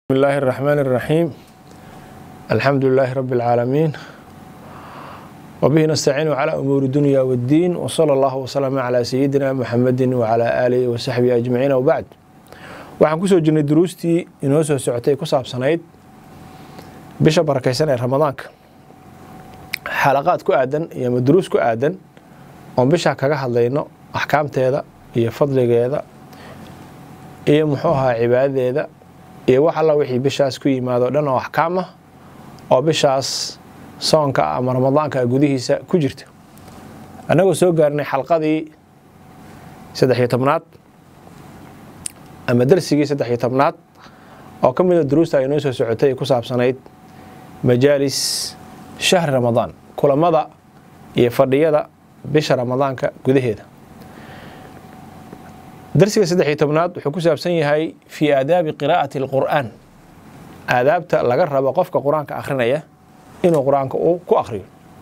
بسم الله الرحمن الرحيم الحمد لله رب العالمين وبه نستعين على أمور الدنيا والدين وصلى الله وسلم على سيدنا محمد وعلى آله وصحبه أجمعين وبعد waxaan kusoo jirnay duruustii inoo soo socotay ku saabsanayd bisha barakaysan ee ramadaanka xalaqaad ku aadan iyo ama duruus ku aadan oon bishaa kaga hadlayno axkaamteeda iyo fadligeeda iyo muxuu ahaa cibaadadeeda iyo wax alla wixii bishaas ku yimaado dhan oo axkaam ah oo bishaas soonka ama ramadaanka gudihiisa ku jirta annagoo soo gaarnay xalqadii saddex-iyo tobnaad ama darsigii saddex-iyo tobnaad oo ka mida duruusta ay noo soo socotay ku saabsanayd majaalis shahri ramadaan kulamada iyo fadhiyada bisha ramadaanka gudaheeda darsiga saddex iyo tobnaad wuxuu ku saabsan yahay fii aadaabi qiraa'ati alqur'aan aadaabta laga rabo qofka qur-aanka akhrinaya inuu qur-aanka uu ku akhriyo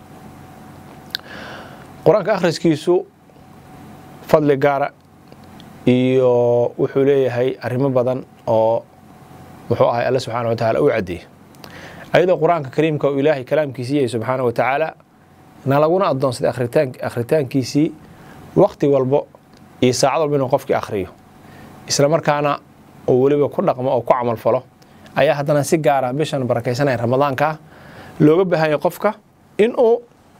qur-aanka akhriskiisu fadli gaara iyo wuxuu leeyahay arrimo badan oo muxuu ahay alle subxaana wa tacaala u caddeeyey ayadoo qur-aanka kariimka uu ilaahay kalaamkiisii yahay subxaana wa tacaala na laguna addoonsaday akhritaankiisii wakti walbo iyo saacad walba inuu qofkii akhriyo isla markaana uu weliba ku dhaqmo oo ku camal falo ayaa haddana si gaara bishan barakaysanaya ramadaanka looga baahanya qofka in uu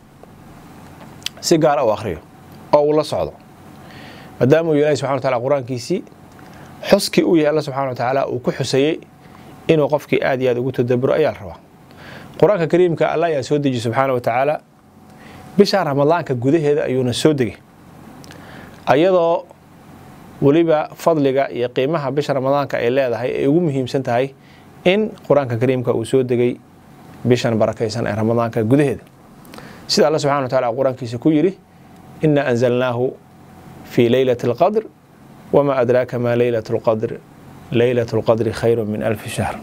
si gaara u akhriyo oo uu la socdo maadaama uu ilahi subxana wa tacala qur-aankiisii xuskii uu yahay alla subxana wa tacaala uu ku xusayey inuu qofkii aad iyo aad ugu tadaburo ayaa la rabaa qur-aanka kariimka alla ayaa soo dejiy subxaana wa tacaala bisha ramadaanka gudaheeda ayuuna soo degay ayadoo weliba fadliga iyo qiimaha bisha ramadaanka ay leedahay ay ugu muhiimsan tahay in qur-aanka kariimka uu soo degay bishan barakaysan ee ramadaanka gudaheeda sida alla subxana wa tacala qur-aankiisa ku yidhi inaa anzalnaahu fii leylati alqadr wamaa adraaka maa leylat lqadr leylat lqadri khayru min alfi shahr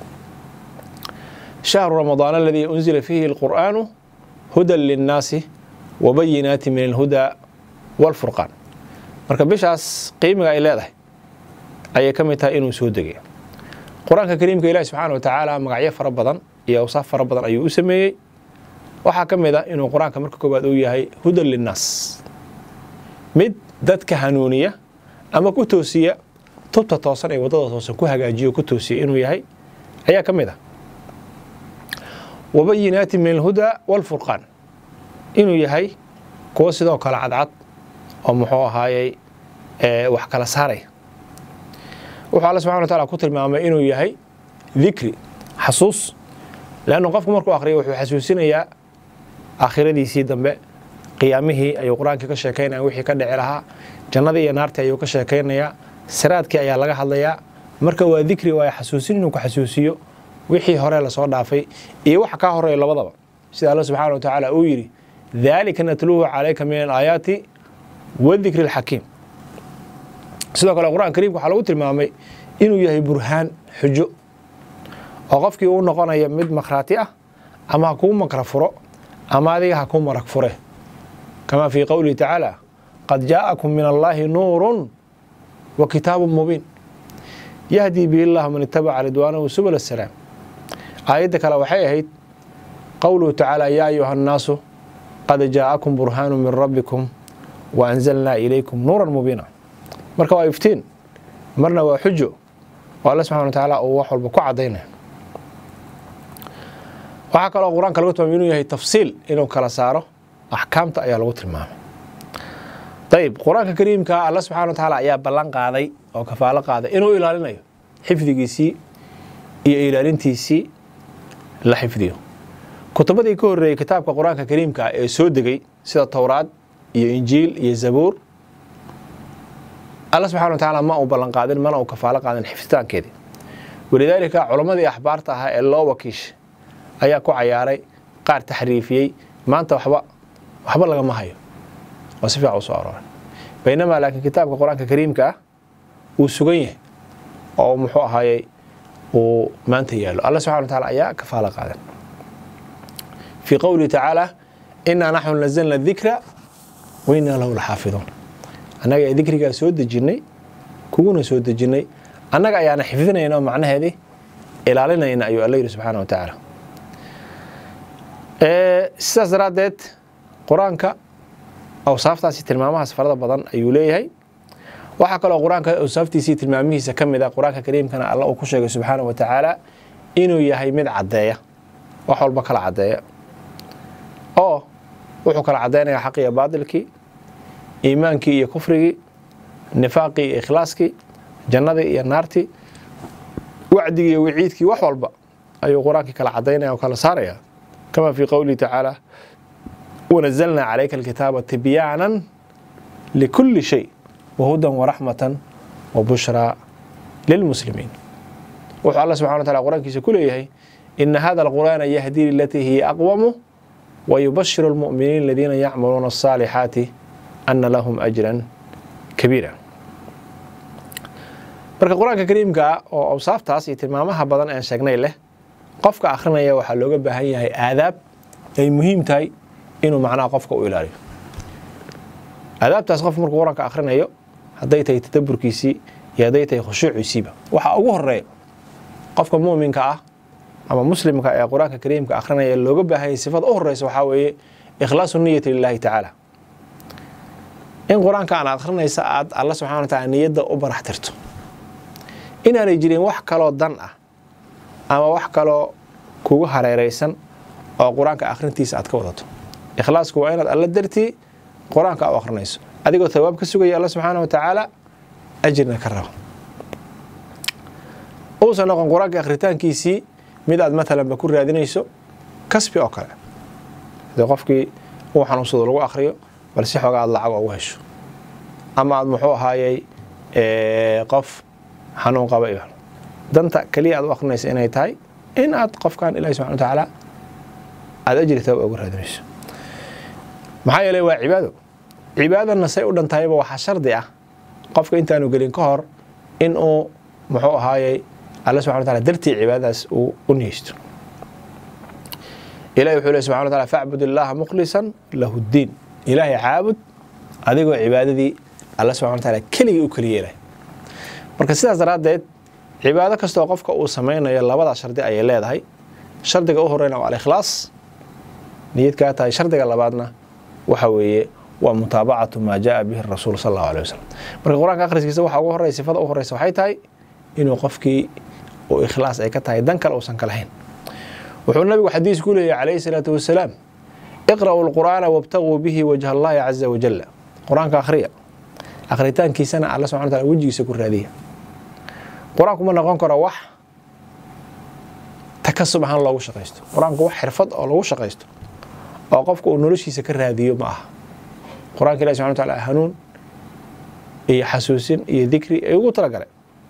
shahru ramadaan aladii unzila fiihi alqur'aanu hudan linnaasi wabayinaati min alhudaa walfurqaan marka bishaas qiimiga ay leedahay ayay ka mid tahay inuu soo degay qur-aanka kariimka ilahi subxaana wa tacaala magacyo fara badan iyo awsaaf fara badan ayuu u sameeyey waxaa ka mid a inuu qur-aanka marka koowaad uu yahay hudan linnaas mid dadka hanuuniya ama ku toosiya tubta toosan ee waddada toosan ku hagaajiyo ku toosiya inuu yahay ayaa ka mid ah wabayinaati min alhudaa walfurqaan inuu yahay kuwo sidoo kale cadcad oo muxuu ahaayey wax kala saaraya wuxuu alla subxana wa tacala ku tilmaamay inuu yahay dikri xasuus leannu qofku markuu akhriyo wuxuu xasuusinayaa aakhiradiisii dambe qiyaamihii ayuu qur-aankii ka sheekaynaya wixii ka dhici lahaa jannadii iyo naartii ayuu ka sheekaynayaa siraadkii ayaa laga hadlayaa marka waa dikri waaya xasuusin inuu ku xasuusiyo wixii hore lasoo dhaafay iyo waxa kaa horeeya labadaba sida alla subxaana wa tacaala uu yidhi daalika natluuhu calayka min alaayaati wadikri alxakiim sidoo kale qur-aan kariimka waxaa lagu tilmaamay inuu yahay burhaan xujo oo qofkii uu noqonaya mid makhraati ah ama ha kuu makra furo ama adiga ha kuu marag fure kama fii qowlihi tacaala qad jaa'akum min allaahi nuurun wa kitaabun mubiin yahdii bihi llahu man itabaca ridwaanahu subul asalaam aayadda kale waxay ahayd qowluhu tacaala yaa ayuha annaasu qad jaa'akum burhaanu min rabbikum wa anzalnaa ilaykum nuuran mubiina marka waa iftiin marna waa xujo oo alle subxana wa tacaala uu wax walba ku caddaynaya waxaa kaloo qur-aanka lagu tilmaamay inuu yahay tafsiil inuu kala saaro axkaamta ayaa lagu tilmaamay ayib qur-aanka kariimka alla subxana wa tacaala ayaa ballan qaaday oo kafaalo qaaday inuu ilaalinayo xifdigiisii iyo ilaalintiisii la xifdiyo kutubadii ka horreeyey kitaabka qur-aanka kariimka ee soo degay sida towraad iyo injiil iyo zabuur alla subxana wa tacaala ma uu ballan qaadin mana uu kafaalo qaadin xifditaankeedii walidaalika culammadii axbaarta ahaa ee loo wakiishay ayaa ku cayaaray qaar taxriifiyey maanta waxba waxba lagama hayo oo si fiican u soo arooray baynamaa laakiin kitaabka qur-aanka kariimka ah uu sugan yahay oo muxuu ahaayey uu maanta yaallo alla subxana wa taala ayaa kafaalo qaadan fii qowlihi tacaala inaa naxnu nazalna dikra wa inaa lahu laxaafiduun annaga ee dikrigaa soo dejinnay kuguna soo dejinnay annaga ayaana xifdinayna oo macnaheedii ilaalinayna ayuu alla yidhi subxaana wa tacaala sidaas daraaddeed qur-aanka awsaaftaasi tilmaamahaas farada badan ayuu leeyahay waxaa kaloo qur-aanka awsaaftiisii tilmaamihiisa ka mid a qur-aanka kariimkana alla uu ku sheegay subxaana wa tacaala inuu yahay mid caddeeya wax walba kala caddeeya oo wuxuu kala caddaynaya xaq iyo baadilkii iimaankii iyo kufrigii nifaaqii iyo ikhlaaskii jannadii iyo naartii wacdigii iyo wiciidkii wax walba ayuu qur-aankii kala caddaynaya oo kala saaraya kama fii qowlihi tacaala wanazalnaa calayka alkitaaba tibyaanan likulli shay wahudan waraxmatan wa bushraa lilmuslimiin wuxuu alla subxana wa tacala qur-aankiisa ku leeyahay ina hada alqur'aana yahdii lilatii hiya aqwamu wayubashiru almu'miniin aladiina yacmaluuna alsaalixaati ana lahum ajran kabiira marka qur-aanka kariimkaa oo awsaaftaas iyo tilmaamaha badan aan sheegnay leh qofka akhrinaya waxaa looga baahan yahay aadaab ay muhiim tahay inuu macnaha qofka u ilaaliyo aadaabtaas qof markuu qur-aanka akhrinayo hadday tahay tadaburkiisii iyo hadday tahay khushuuciisiiba waxaa ugu horeeya qofka muuminka ah ama muslimka ee qur-aanka kariimka akhrinaya looga baahanyay sifada u horeysa waxaa weeye ikhlaasu niyati lilahi tacaala in qur-aanka aan akhrinaysa aad alla subxana wa taala niyadda u barax tirto inaanay jirin wax kaloo dan ah ama wax kaloo kugu hareeraysan oo qur-aanka akhrintiisa aad ka wadato ikhlaasku waa inaad alla dartii qur-aanka u akhrinayso adigoo tawaab ka sugaya alla subxaana wa tacaala ajirna ka rabo uusan noqon qur-aanka akhritaankiisii mid aad maalanba ku raadinayso kasbi oo kale hadii qofkii uu xanuunsado lagu akhriyo bal si xooga aad lacag ugu hesho ama aad muxuu ahaayey qof xanuun qaba iyo danta keliya aad u akhrinaysa inay tahay in aad qofkan ilahi subxana wa tacaala aada ajri tawaab ugu raadinayso maxaa yeeley waa cibaado cibaadana say u dhantahayba waxaa shardi ah qofka intaanu gelin ka hor in uu muxuu ahaayey alla subxana wa taala dartii cibaadadaas uu u niyeysto ilahi wuxuu ley subxana wa taala facbud illaaha mukhlisan lahu ddiin ilaahay caabud adigoo cibaadadii alla subxana wa taala keligii u keli yeelay marka sidaas daraaddeed cibaado kastoo qofka uu samaynayo labada shardi ayay leedahay shardiga u horeyna waa alikhlaas niyad kaa tahay shardiga labaadna waxa weeye waa mutaabacatu maa jaa bihi rasuul sal allahu alay wasalam marka qur-aanka akhriskiisa waxa ugu horey sifada u horeysa waxay tahay inuu qofkii uu ikhlaas ay ka tahay dan kale uusan ka lahayn wuxuu nabigu xadiis ku leeyahy calayhi salaatu wasalaam iqra'uu lqur'aana wabtaguu bihi wajha allahi caza wajalla qur-aanka akhriya akhritaankiisana alla subxana wa taala wejigiisa ku raadiya qur-aanku ma noqon karo wax takasub ahaan loogu shaqaysto qur-aanku wax xirfad oo lagu shaqaysto oo qofka uu noloshiisa ka raadiyo ma aha qur-aanka ilahi subxana wa taala hanuun iyo xasuusin iyo dikri ay ugu talagalay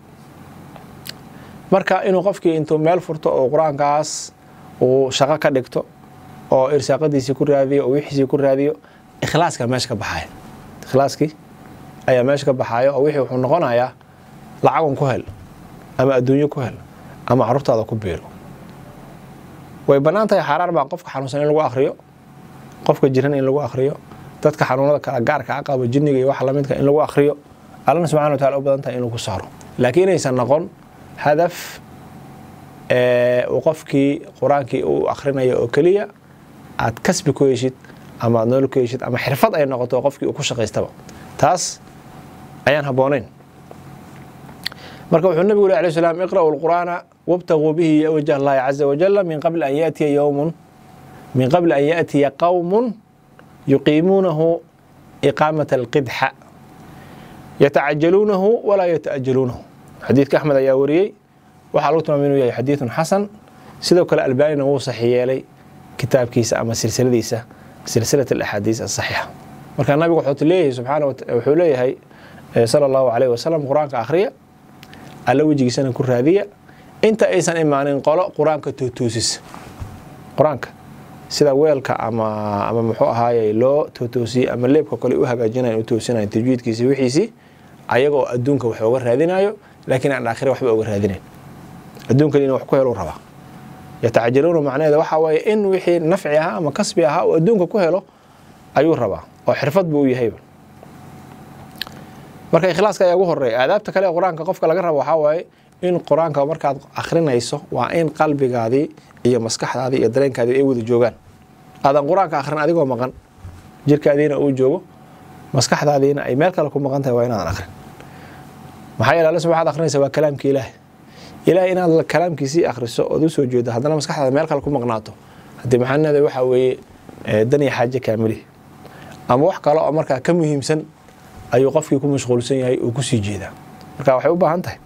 marka inuu qofkii intuu meel furto oo qur-aankaas uu shaqo ka dhigto oo irsaaqadiisii ku raadiyo oo wixiisii ku raadiyo ikhlaaska meesha ka baxaya ikhlaaskii ayaa meesha ka baxaaya oo wixii wuxuu noqonayaa lacagun ku hel ama adduunyo ku hel ama carruurtaada ku biiro way bannaan tahay xaaraan baa qofka xanuunsan in lagu akhriyo qofka jiran in lagu akhriyo dadka xanuunada kala gaarka a qabo jinniga iyo wax lamidka in lagu akhriyo allana subxana wa tacala u badan tahay in lagu saaro laakiin inaysan noqon hadaf uu qofkii qur-aankii uu akhrinayo oo keliya aad kasbi ku heshid ama aad nool ku heshid ama xirfad ay noqoto qofkii uu ku shaqaystaba taas ayaan habboonayn marka wuxuu nabigu leh alay slam iqra'uu lqur'aana wabtaguu bihi wajh allahi caza wajala min qabli an yatiya yowmun min qabli an yaأtiya qowm yuqiimuunahu iqaamaة اlqidxa yatacajaluunahu walaa yata'ajaluunahu xadiidka axmed ayaa wariyey waxaa lagu tilmaamay inuu yahay xadiidun xasan sidoo kale albaanina wuu saxi yeelay kitaabkiisa ama silsiladiisa silsilat alaxaadiis asaxiixa marka nabigu wuxuu leeyahay subxaana wuxuu leeyahay sala allahu alayh wasalam qur-aanka akhriya alla wejigiisana ku raadiya inta aysan imaanin qolo qur-aanka tootoosisa qur-aanka sida weelka ama ama muxuu ahaaye loo tootoosiyey ama leebka kale u hagaajinayan u toosinayan tajwiidkiisi wixiisii ayagoo adduunka wax oga raadinayo laakiin aan aakhira waxba oga raadinayn adduunkan inuu wax ku helo rabaa yatacajaluuna macnaheeda waxaa waaye in wixii nafci ahaa ama kasbi ahaa oo adduunka ku helo ayuu rabaa oo xirfad buu u yahayba marka ikhlaaska ayaa ugu horeeya aadaabta kale ee qur-aanka qofka laga rabo waxaa waaye in qur-aanka markaad akhrinayso waa in qalbigaadii iyo maskaxdaadii iyo dareenkaadii ay wada joogaan aadan qur-aanka akhrin adigoo maqan jirkaadiina uu joogo maskaxdaadiina ay meel kale ku maqan tahay waa inaadan akhrin maxaa yeele alle waxaad akhrinaysa waa kalaamka ilaahay ilaahay inaad kalaamkiisii akhriso ood u soo jeedo haddana maskaxdaada meel kale ku maqnaato haddii maxaanada waxaa weeye dan iyo xaaje kaamilihi ama wax kale oo markaa ka muhiimsan ayuu qofkii ku mashquulsan yahay uu kusii jeedaa marka waxay u baahan tahay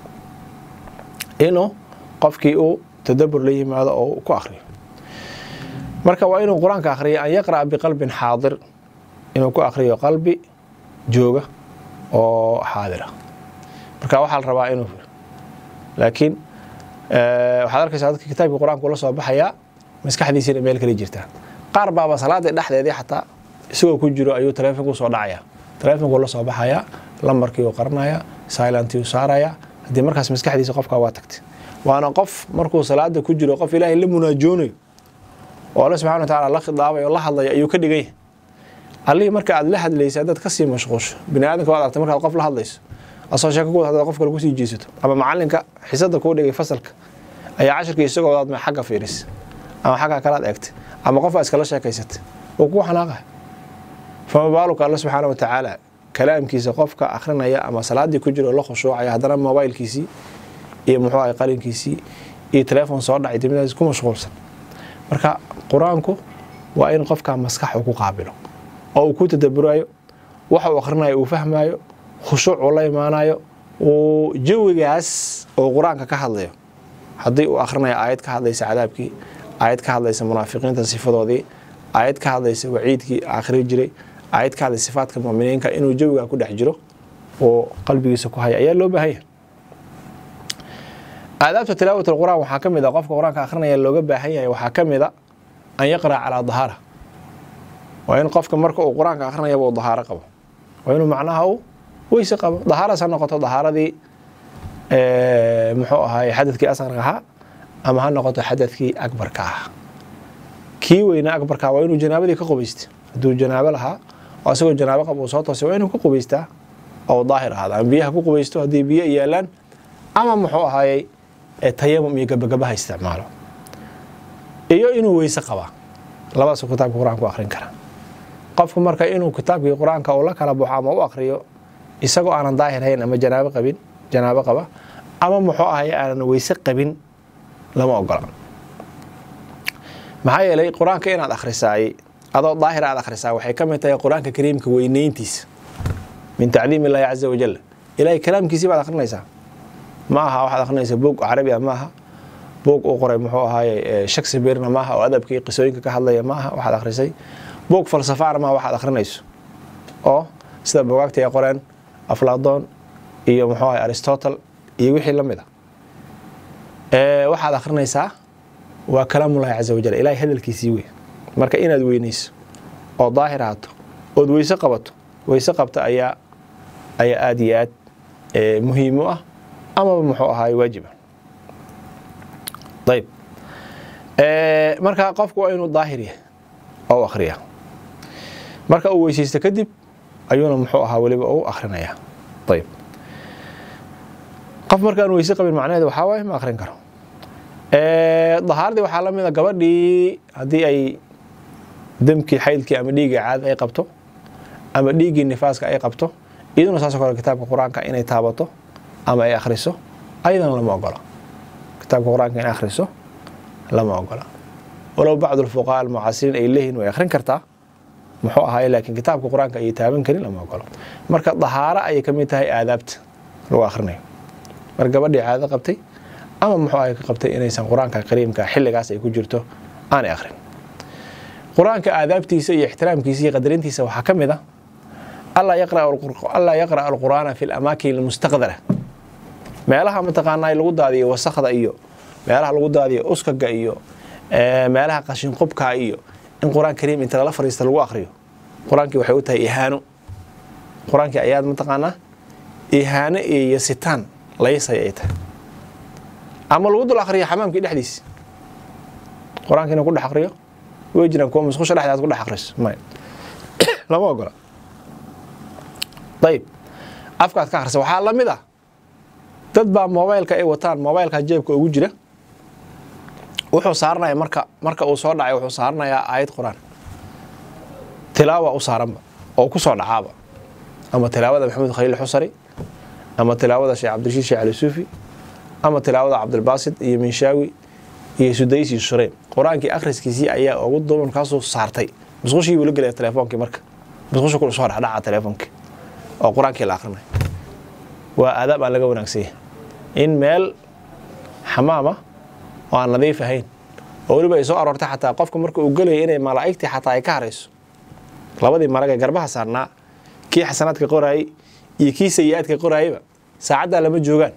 inuu qofkii uu tadabur la yimaado oo ku akhriyo marka waa inuu qur-aanka akhriyo an yaqra'a biqalbin xaadir inuu ku akhriyo qalbi jooga oo xaadira marka waxaa la rabaa inuu laakiin waxaad arkaysaa dadka kitaabkii qur-aanka ula soo baxayaa maskaxdiisiina meel kala jirtaa qaar baaba salaada dhexdeedii xataa isagoo ku jiro ayuu taleefonku soo dhacaya taleefonku la soo baxayaa lambarkii uu qaranaya silentii uu saaraya haddii markaas maskaxdiisa qofkaa waa tagtay waana qof markuu salaada ku jiro qof ilaahay la munaajoonayo oo alle subxana wa tacaala la khidaabayo o la hadlaya ayuu ka dhigan yahay allihii marka aad la hadlaysa haddaad kasii mashquusho bini aadamka waad argtay markaad qof la hadlayso asoo sheeko ku wad hadaad qof kale kusii jeesato ama macalinka xisada kuu dhigay fasalka ayaa cashirkii isagoo wadaad ma xagga fiiris ama xagga kalaad eegtay ama qof aa iskala sheekaysatay oo kuu xanaaqay fama baaluka alle subxaana wa tacaala kalaamkiisa qofka akhrinaya ama salaadii ku jiro la khushuucaya haddana mobaylkiisii iyo muxuu ahay qalinkiisii iyo teleefon soo dhacay dibnadaas ku mashquulsan marka qur-aanku waa in qofka maskax uu ku qaabilo oo uu ku tadaburayo waxa uu akhrinayo uu fahmayo khushuuc uu la imaanayo uu jawigaas oo qur-aanka ka hadlayo haddii uu akhrinayo aayad ka hadlaysa cadaabkii aayad ka hadlaysa munaafiqiinta sifadoodii aayad ka hadlaysa waciidkii akhri jiray aayad ka hadlaysa sifaadka muminiinka inuu jawigaa ku dhex jiro oo qalbigiisa ku haya ayaa loo baahanya aadaabta tilaawat qur-aan waxaa ka mid a qofka qur-aanka akhrinaya looga baahan yahay waxaa ka mid a an yaqra'a calaa dahaara waa in qofka marka uu qur-aanka akhrinayaba uu dahaaro qabo waa inuu macnaha uu weyse qabo dahaaraas ha noqoto dahaaradii muxuu ahaay xadadkii asqarka ahaa ama ha noqoto xadadkii akbarka ahaa kii weynaa akbarka waa inuu janaabadii ka qubaysta hadduu janaabo lahaa oo asagoo janaabo qaba uu soo toosay waa inuu ka qubaystaa oo daahir ahaada ama biyaha ku qubaysto haddii biyo yaalaan ama muxuu ahaayey tayamum iyo gabagabaha isticmaalo iyo inuu weyse qabaa labadaasuu kitaabka qur-aanka u akhrin karaa qofku marka inuu kitaabkii qur-aanka uu la kala baxo ama u akhriyo isagoo aanan daahir hayn ama janaabo qabin janaabo qaba ama muxuu ahay aanan weyse qabin lama ogola maxaa yeelay qur-aanka inaad akhrisaay adoo daahir aad akhrisaa waxay ka mid tahay qur-aanka kariimka weyneyntiisa min tacdiim illaahi caza wajal ilaahay kalaamkiisii baad akhrinaysaa ma aha waxaad akhrinaysaa buog carabi ah ma aha buog uu qoray muxuu ahaaye shakespearena maaha oo adabkii qisooyinka ka hadlaya ma aha waxaad akhrisay buog falsafaana maaha waxaad akhrinayso oo sida bugaagta ay qoreen afladoon iyo muxuu ahay aristotle iyo wixii la mid a waxaad akhrinaysaa waa kalaamullahi caza wajal ilaahay hadalkiisii wey marka inaad weynayso oo daahir ahaato ood weyse qabato weyse qabta ayaa ayaa aada iyo aad muhiim u ah amaba muxuu ahaay waajiba ayb marka qofku waa inuu daahir yahay oo u akhriya marka uu weysaysto kadib ayuuna muxuu ahaa weliba u akhrinayaa ayb qof markaan weyse qabin macnaheed waxaa waaye ma akhrin karo dahaaradii waxaa la mid a gabadhii haddii ay demkii xaydkii ama dhiiggii caada ay qabto ama dhiiggii nifaaska ay qabto iyaduna saasoo kale kitaabka qur-aanka inay taabato ama ay akhriso ayadana lama ogola kitaabka qur-aanka inay akhriso lama ogola walow bacdu alfuqahaa almucaasiriin ay leeyihin way akhrin kartaa muxuu ahaay laakiin kitaabka qur-aanka ayay taaban karin lama ogolo marka dahaaro ayay ka mid tahay aadaabta lagu akhrinayo mar gabadhii caado qabtay ama muxuu ahay ka qabtay inaysan qur-aanka kariimka xilligaas ay ku jirto aanay akhrin qur-aanka aadaabtiisa iyo ixtiraamkiisa iyo qadarintiisa waxaa ka mid a allaa yaqra'a alqur'aana fi lamaakin almustaqdara meelaha mataqaanaa lagu daadiyo wasakda iyo meelaha lagu daadiyo uskaga iyo meelaha qashinqubka iyo in qur-aan kariim inta lala fariista lagu akriyo qur-aankii waxay u tahay ihaano qur-aankii ayaad mataqaanaa ihaano iyo sitaan laysay ay tahay ama lagu dul akriyo xamaamkii dhexdiisa qur-aanka inuu ku dhex akriyo way jiraan kuwa musqusha dhexdaad ku dhex akriso may lama ogola ayib afkaad ka akhrisa waxaa la mid ah dad baa mobaylka ay wataan mobaylka jeebka ugu jira wuxuu saaranaya marka marka uu soo dhacay wuxuu saaranayaa aayad qur-aan tilaawa u saaranba oo ku soo dhacaaba ama tilaawada maxamed khaliil xusari ama tilaawada sheekh cabdirashiid sheekh ali suufi ama tilaawada cabdilbaasid iyo minshaawi iyo sudays iyo shureyn qur-aankii akhriskiisii ayaa ugu duuban kaasuu saartay musqushii buu la gelaya telefoonkii marka musqusha ku soo dhexdhaca telefoonkii oo qur-aankii la akhrinayo waa aadaab aan laga wanaagsanya in meel xamaama oo aan nadiif ahayn oo weliba ay soo aroortay xataa qofka marka uu gelaya inay malaa'igtii xataa ay ka harayso labadii marag ee garbaha saarnaa kii xasanaadka qoraayey iyo kii sayi-aadka qoraayeyba saacaddaa lama joogaan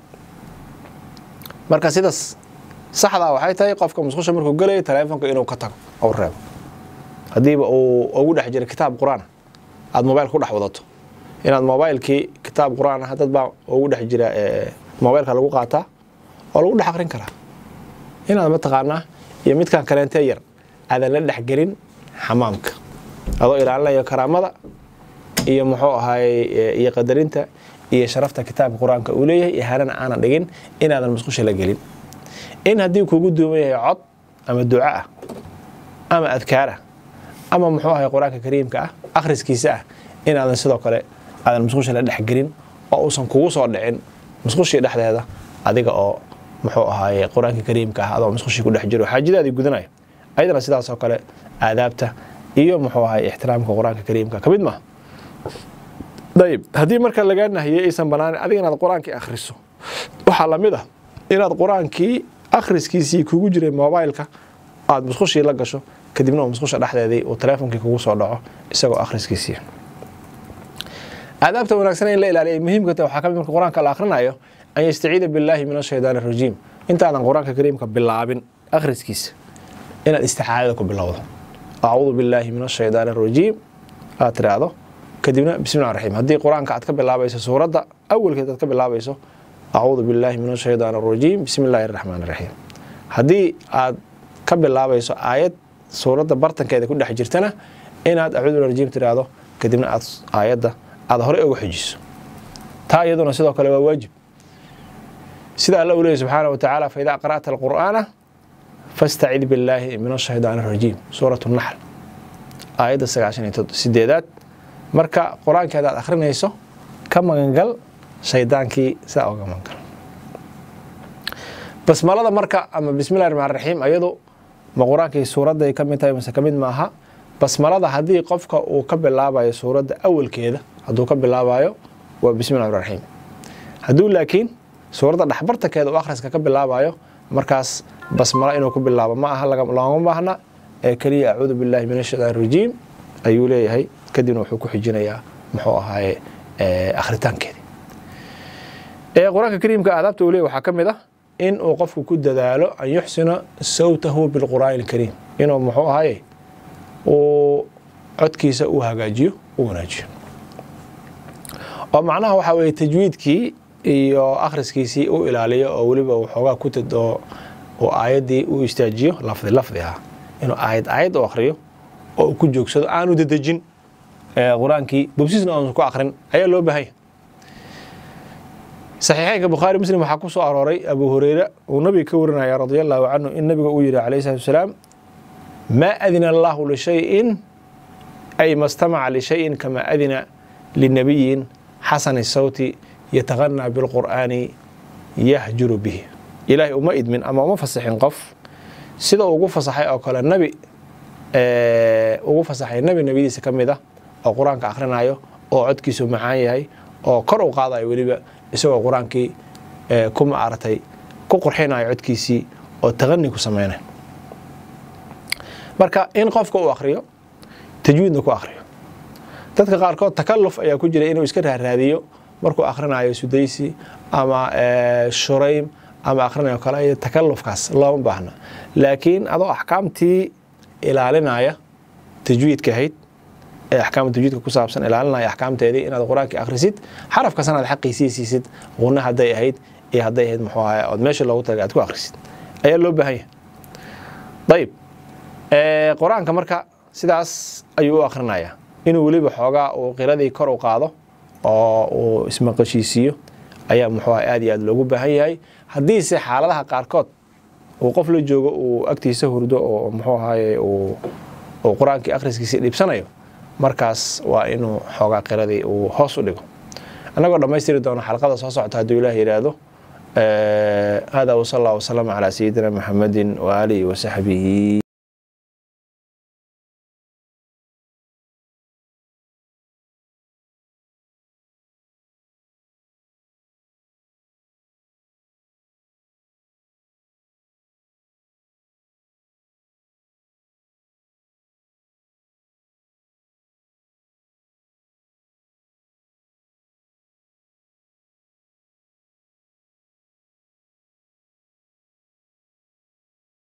marka sidaas saxdaa waxay tahay qofka musqusha markuu gelayo teleefonka inuu ka tago ou reebo haddiiba uu ugu dhex jiro kitaab qur-aan aada mobaylka ku dhex wadato inaad mobaylkii kitaab qur-aan ah dad baa ugu dhex jira mobaylka lagu qaataa oo lagu dhex akrin karaa inaad mataqaanaa iyo midkan kaleentee yar aadan la dhexgelin xamaamka adoo ilaalinayo karaamada iyo muxuu ahaayey iyo qadarinta iyo sharafta kitaabka qur-aanka uu leeyahay ihaanana aanan dhigin inaadan musqusha la gelin in haddii kuugu duuman yahay cod ama duco ah ama adkaar ah ama muxuu ahay qur-aanka kariimka ah akhriskiisa ah inaadan sidoo kale aadan musqusha la dhexgelin oo uusan kugu soo dhicin musqushii dhexdeeda adiga oo muxuu ahaaye qur-aanka kariimka ah adoo musqushii ku dhex jiro xaajadaadii gudanayo ayadana sidaasoo kale aadaabta iyo muxuu ahay ixtiraamka qur-aanka kariimka ka mid maaha dayib haddii marka lagaa nahiyey aysan banaanin adiga inaad qur-aankii akhriso waxaa lamid ah inaad qur-aankii akhriskiisii kugu jiray mobaylka aada musqushii la gasho kadibna uu musqusha dhexdeedii uu teleefonkii kugu soo dhaco isagoo akhriskiisii aadaabta wanaagsan in la ilaaliya ay muhiimka tahay waxaa ka mid marka qur-aanka la akhrinayo an yastaciida billaahi min ashaytaan arajiim intaadan qur-aanka kariimka bilaabin akhriskiisa inaad isticaadada ku bilowdo acuudu billaahi min ashaytaan arajiim aad tiraahdo kadibna bismillahi raxiim haddii qur-aanka aad ka bilaabayso suuradda awalkeed aad ka bilaabayso acuudu billaahi min ashaytaan arajiim bismi illaahi araxmaan araxiim haddii aad ka bilaabayso aayad suuradda bartankeeda ku dhex jirtana inaad acuudu rajiim tiraahdo kadibna aad aayadda aad horey uga xujiso taa iyaduna sidoo kale waa waajib sida alla uu leeyay subxaana wa tacaala faidaa qara'ta alqur'aana fastacid billaahi min ashaytaan arajiim suurat naxl aayadda sagaashan iyo sideedaad marka qur-aankeeda aad akhrinayso ka magangal shaydaankii sidaa oga magangal basmalada marka ama bismillahi raxmaan raxiim ayadu ma qur-aankii suuradday ka mid tahay mase ka mid maaha basmalada haddii qofka uu ka bilaabayo suuradda awalkeeda hadduu ka bilaabayo waa bismillahi raxmaan raxiim hadduu laakiin suuradda dhexbartankeeda uu akhriska ka bilaabayo markaas basmalo inuu ku bilaabo ma aha looma baahna ee keliya acuudu billahi min ashaytaan rajiim ayuu leeyahay kadibna wuxuu ku xijinayaa muxuu ahaaye akhritaankeedii qur-aanka kariimka aadaabta uu leeyahy waxaa ka mid ah in uu qofku ku dadaalo an yuxsina sawtahu bilqur'aani alkariim inuu muxuu ahaaye uu codkiisa uu hagaajiyo u wanaajiyo oo macnaha waxaa weeye tajwiidkii iyo akhriskiisii u ilaaliyo oo weliba uu xoogaa ku tad oo uu aayaddii u istaajiyo lafdi lafdi ah inuu aayad aayad u akhriyo oo uu ku joogsado aanu dedejin qur-aankii bobsiisna aanu ku akhrin ayaa loo baahanya saxiixeynka bukhaari muslim waxaa ku soo arooray abu hureyre uu nabiga ka warinaya radia allahu canhu in nabiga uu yihi calayhi salatu wasalaam maa adina allahu lishayin ay ma stamaca lishayin kama adina linabiyin xasani sawti yataqanaa bilqur'aani yahjuru bihi ilaahay uma idmin ama uma fasaxin qof sida ugu fasaxay oo kale nabi ugu fasaxay nabi nebiyadiisa ka mid ah oo qur-aanka akhrinayo oo codkiisu macaan yahay oo kor u qaadayo weliba isagoo qur-aankii ku maaragtay ku qurxinayo codkiisii oo taqani ku sameynay marka in qofka uu akhriyo tajwiidna ku akhriyo dadka qaarkood takalluf ayaa ku jira inuu iska raaraadiyo markuu akhrinayo sudaysi ama shuraym ama akhrinayo kale iyo takallufkaas looma baahna laakiin adoo axkaamtii ilaalinaya tajwiidka ahayd ee axkaamta tajwiidka ku saabsan ilaalinaya axkaamteedii inaad qur-aankii akhrisid xarafkasan aad xaqiisii siisid qunna hadday ahayd iyo hadday ahayd muxuu ahay ood meesha loogu tagay aad ku akhrisid ayaa loo baahan yahay dayib qur-aanka marka sidaas ayuu u akhrinayaa inuu weliba xoogaa uu qiradii kor u qaado oo uu ismaqashiisiiyo ayaa muxuu aha aad iyo aad loogu baahan yahay haddiise xaaladaha qaarkood uu qof la joogo uu agtiisa hurdo oo muxuu ahaye uu qur-aankii akhriskiisii dhibsanayo markaas waa inuu xoogaa qiradii uu hoos u dhigo annagoo dhammaystiri doono xalqada soo socota hadduu ilaah yidhaahdo hada wsal allah wasalama calaa sayidina maxamedin waaalihi wasaxbihi